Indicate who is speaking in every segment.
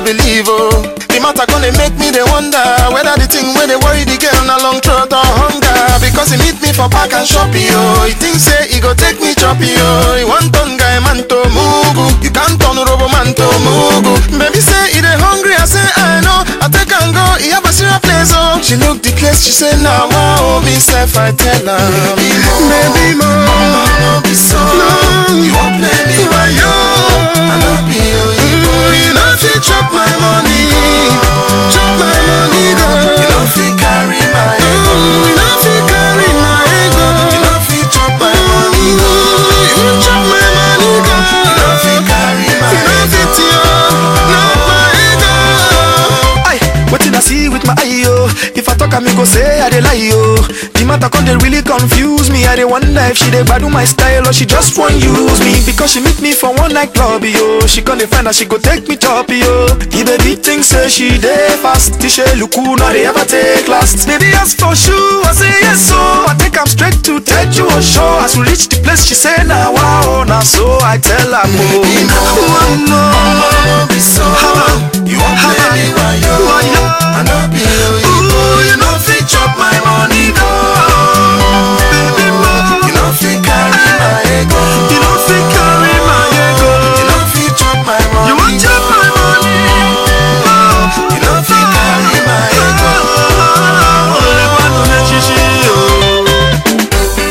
Speaker 1: believe, oh. The matter gonna make me they wonder whether the thing where they worry the girl na long throat or hunger. Because he meet me for park and shopping, oh. He think say he go take me choppy, oh. He want turn guy man to mugu. You can't turn robo man to mugu. Baby say he dey hungry, I say I know. I take and go, he have a serious place, oh. She look the place, she say now, wow, me self I tell her, baby more, baby more. No, be so. You won't play me by you. I love you, you, you know if you chop my money, chop my money, girl. You know if you carry my ego, you know if you carry my ego. You know if you chop my money, girl. You chop my money, girl. You know if you carry my ego, you know if it's you, not my ego.
Speaker 2: Aye, wetin I see with my eye, yo. If I talk, I me go say I dey lie, yo. The matter come, they really confuse me. I dey wonder if she dey gbadu my style or she just want use me. Because she meet me for one night club, yo. She come dey find out she go take me top, yo. The baby think say she dey fast. Tisha luku, no dey ever take last. Baby ask for shoe, I say yes, so. I take am straight to Teju show. As we reach the place, she say nah wow, nah so. I tell her, oh,
Speaker 1: Baby, no.
Speaker 2: oh, no.
Speaker 1: No, be so. You won't play me by you. I know be you,
Speaker 2: Ooh, you know fit chop my money, no. Baby, mo.
Speaker 1: You know if you carry my ego.
Speaker 2: You know fit carry my ego.
Speaker 1: You know if you chop my money.
Speaker 2: You want chop my money?
Speaker 1: You know if you carry my ego.
Speaker 2: Only one man she she, oh.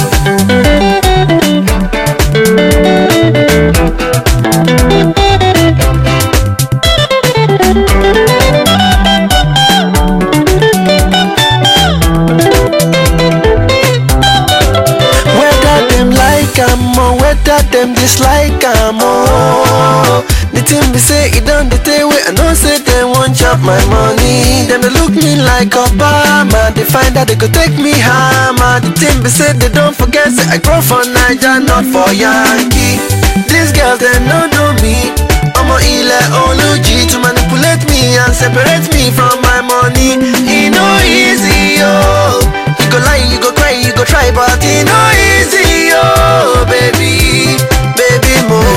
Speaker 3: Whether them like am or whether them dislike am oh. The thing be say it done the day way I know say they won't chop my money. Them they look me like Obama. They find out they could take me hammer. The thing be say they don't forget say I grow for Niger, not for Yankee. These girls they no know me. I'm a ile oluji to manipulate me and separate me from my money. It no easy oh. You go lie, you go cry, you go try, but it no easy, oh baby, baby mo.